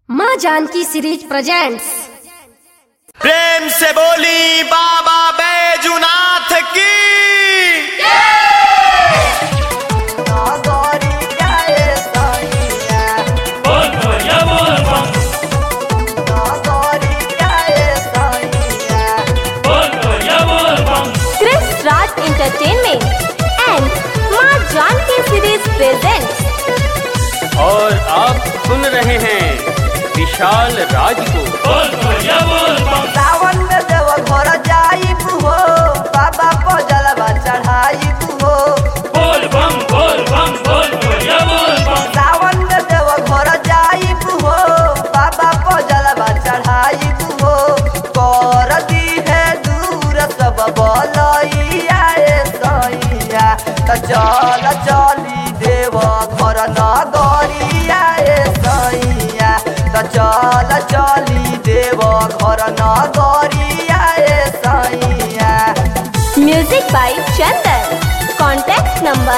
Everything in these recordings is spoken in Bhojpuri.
माँ जानकी सीरीज प्रेजेंट्स प्रेम से बोली बाबा बैजुनाथ की बोल भैया बोल बम बोल भैया बोल बम Chris Raj Entertainment and माँ जानकी सीरीज presents और आप सुन रहे हैं विशाल राज को बोल भैया बोल बम सावन में देव घर जाइब हो बाबा को जलवा चढ़ाइब हो बोल बम बोल बम बोल भैया बोल बम सावन में देव घर जाइब हो बाबा को जलवा चढ़ाइब हो कर दी है दूर सब बलैया ए सैया त चल चली देव घर नगरिया ए सैया त चल चली देव घर नगरिया ए सैया Music by Chandan. Contact number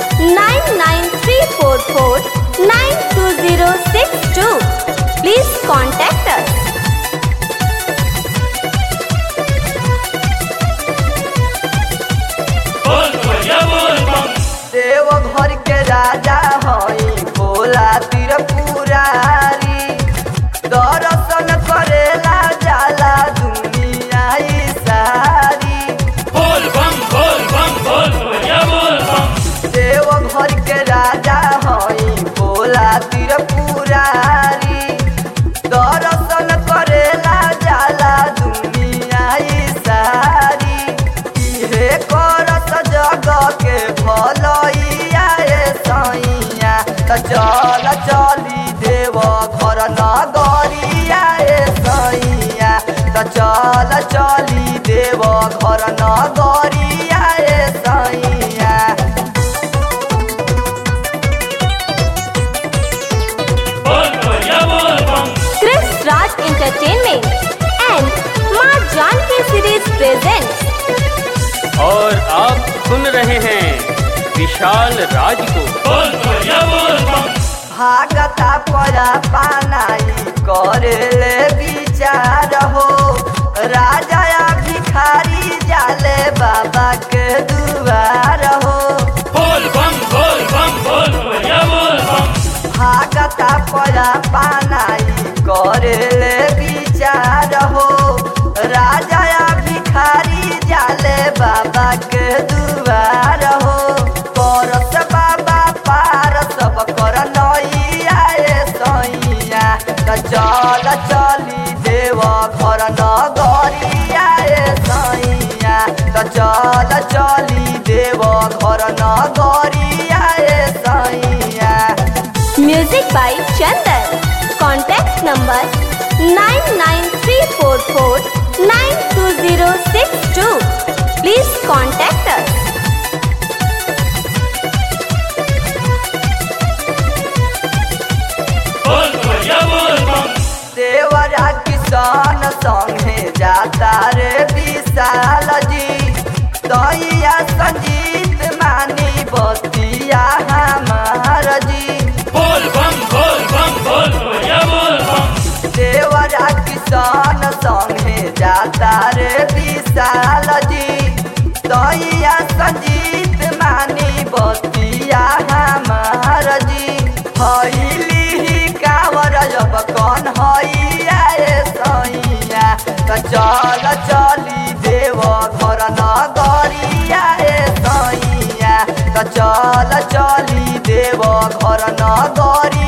99344920062. Please contact us. बोल भैया बोल बम देव घर के राजा हई भोला त्रिपुरारी दर्शन करेला जाला दुनिया ई सारी बोल बम बोल बम बोल भैया बोल बम देव घर के राजा हई भोला त्रिपुरारी दर्शन करेला जाला दुनिया ई सारी इहे करत जग के भलैया ए सैया त चल चली देव घर नगरिया ए सैया त चल चली देव घर नगरिया ए सैया बोल भैया बोल बम Chris Raj Entertainment and माँ जानकी सीरीज presents और आप सुन रहे हैं विशाल राज को बोल भैया बोल बम भागता परा पानाई करेले विचार हो राजा या भिखारी जाले बाबा के दुआर हो बोल बम बोल बम बोल भैया बोल बम भागता परा पानाई करेले विचार हो राजा या भिखारी जाले बाबा के दुआर हो परस बाबा पार सब कर नैया ए सैया त चल चली देव घर नगरिया ए सैया त चल चली देव घर नगरिया ए सैया Music by Chandan. Contact number 99344920062. Please contact us. बोल भैया बोल बम देवरा किसान संगे जाता रे विशाल जी दैया संजीत मानी बतिया हमार जी बोल बम बोल बम बोल भैया बोल बम देवरा किसान संगे जाता रे विशाल जी दैया संजीत मानी बतिया हमार जी हईली कावर जब कौन हईया ए सैया त चल चली देव घर नगरिया ए सैया त चल चली देव घर नगरिया